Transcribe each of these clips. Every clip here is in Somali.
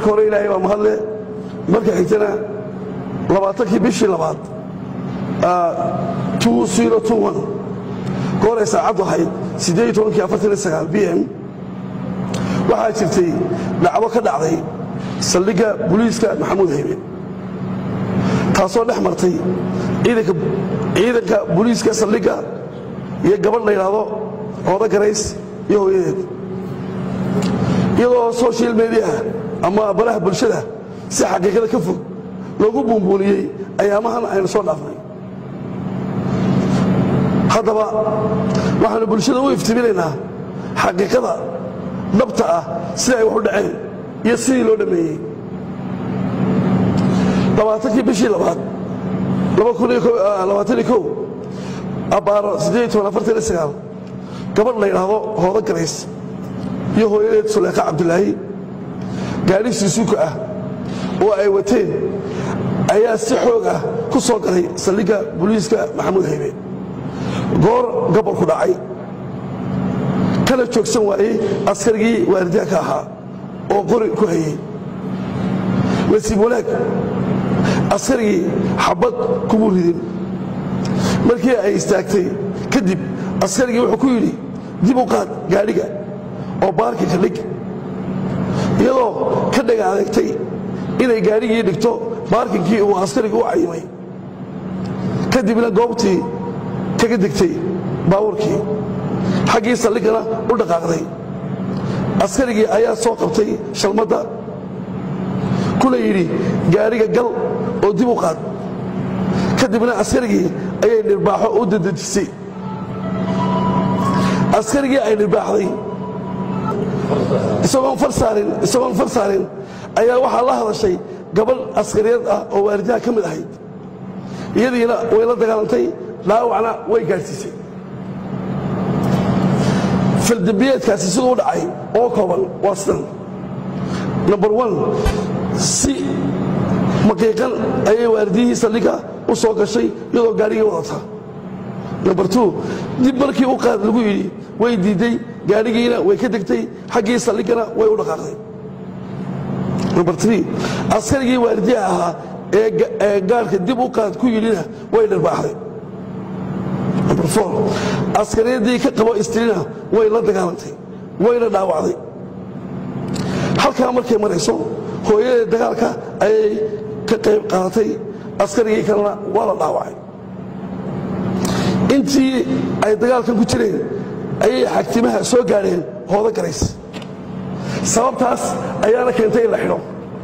hore ilaahay baa mahadle marka xigtana labaatankii bishii labaad gooray saacaddu ahayd b m waxaa jirtay dhacdo ka dhacday saldhigga buliiska maxamuud haybe taasoo dhex martay ciidanka buliiska saldhigga iyo gabadh la yidhaahdo ooda garays iyo hooyadeed iyadoo social mediaha ama baraha bulshada si xaqiiqada ka fog loogu buunbuuniyey ayaamahan aynu soo dhaafnay haddaba waxaannu bulshada u iftiminaynaa xaqiiqada dhabta ah sida ay wax u dhaceen iyo sidii loo dhammeeyey labaatankii bishii labaad abbaaro gabadh la yidhaahdo hoodo garays iyo hooyadeed suleekha cabdulaahi gaadhi suusuuka ah oo ay wateen ayaa si xoog ah ku soo galay saldhigga buliiska maxamuud haybe goor gabolku dhacay kana joogsan waayey askarigii waalidaanka ahaa oo qori ku hayey nasiib wanaag askarigii xabad kumu ridin markii ay istaagtay kadib askarigii wuxuu ku yidhi dib u qaad gaadhiga oo baarkinka dhig iyadoo ka dhaga adeegtay inay gaadhigii dhigto baarkinkii uu askariga u cayimay kadibna goobtii kaga degtay baabuurkii xaggii saldhiggana u dhaqaaqday askarigii ayaa soo qabtay shalmadda kuna yidhi gaadhiga gal oo dib u qaad kadibna askarigii ayay dhirbaaxo u dadejisay askarigii ay dhirbaaxday isagoon far saarin ayaa waxaa la hadashay gabadh askariyeed ah oo waalidaha ka mid ahayd iyadiina way la dagaalantay dhaawacna way gaadhsiisay faldembiyeedkaasi siduu u dhacay oo kooban waa sidan number one si maqiiqan ayay waalidiyihii saldhigga u soo gashay iyadoo gaadhigii wadata number two dib markii u qaad lagu yidhi way diidday gaadhigiina way ka degtay xaggii saldhiggana way u dhaqaaqday number three askarigii waalidiha ahaa ee gaadhka dib u qaad ku yidhina way dharbaaxday number four askariyadii ka qabo istrina way la dagaalantay wayna dhaawacday halkaa markay marayso hooyadee dagaalka ayay ka qayb qaadatay askarigii kalena waa la dhaawacay intii ay dagaalkan ku jireen ayay xagtimaha soo gaadheen hoodo garays sababtaas ayaana keentay in la xidho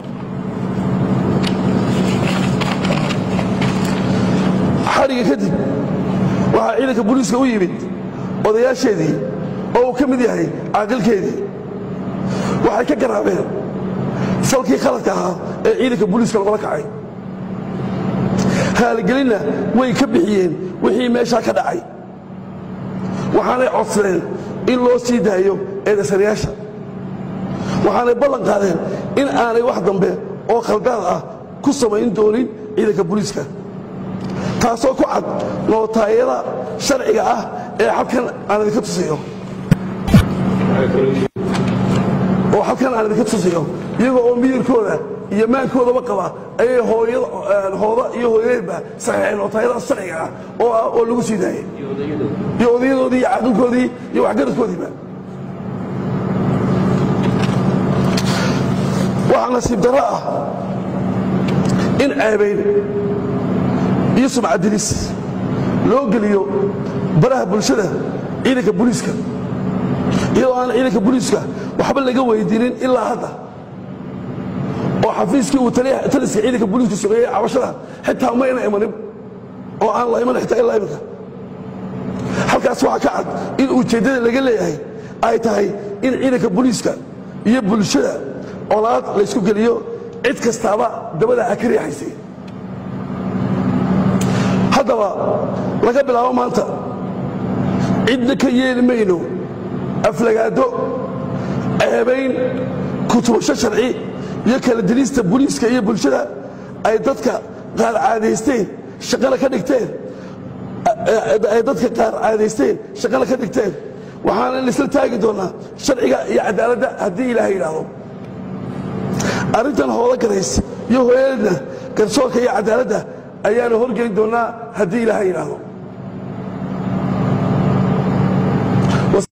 xadhiga kadib waxaa ciidanka booliiska u yimid odayaasheedii oo uu ka mid yahay caaqilkeedii waxay ka garaabeen falkii khaladka ahaa ee ciidanka booliiska lagula kacay haaligelinna way ka bixiyeen wixii meeshaa ka dhacay waxaanay codsadeen in loo sii daayo eedasanayaasha waxaanay ballan qaadeen in aanay wax dambe oo khaldaad ah ku samayn doonin ciidanka booliiska taasoo ku cad nootaayada sharciga ah ee halkan aan idinka tusiyo oo halkan aan idinka tusiyo iyagoo oo miyirkooda iyo maankoodaba qaba ayay hooda iyo hooyadeedba saxiixeen nootaayada sharciga ah oo ah oo lagu sii daayay iyo odayadoodii iyo caaqilkoodii iyo waxgaradkoodiiba waxaa nasiib darro ah in ceebayn iyo sumcadilis loo geliyo baraha bulshada ciidanka booliiska iyadoo aan ciidanka booliiska waxba laga weydiinin ilaa hadda oo xafiiskii uu taliska ciidanka booliisku sameeyey cabashada xitaa mayna imanin oo aan la iman xitaa ilaa iminka halkaas waxaa ka cad in ujeeddada laga leeyahay ay tahay in ciidanka booliiska iyo bulshada colaad laysku geliyo cid kastaaba dabada ha ka riixaysay haddaba laga bilaabo maanta cidna ka yeeli mayno aflagaado ceebayn kutubasho sharci iyo kala dilista booliiska iyo bulshada ay dadka qaar caadaysteen shaqana ka dhigteen ay dadka qaar caadaysteen shaqana ka dhigteen waxaanan isla taagi doonnaa sharciga iyo cadaaladda haddii ilaahay yidhaahdo arrintan hoola garays iyo hooyadeedna garsoorka iyo cadaaladda ayaanu horgelin doonnaa haddii ilaahay yidhaahdo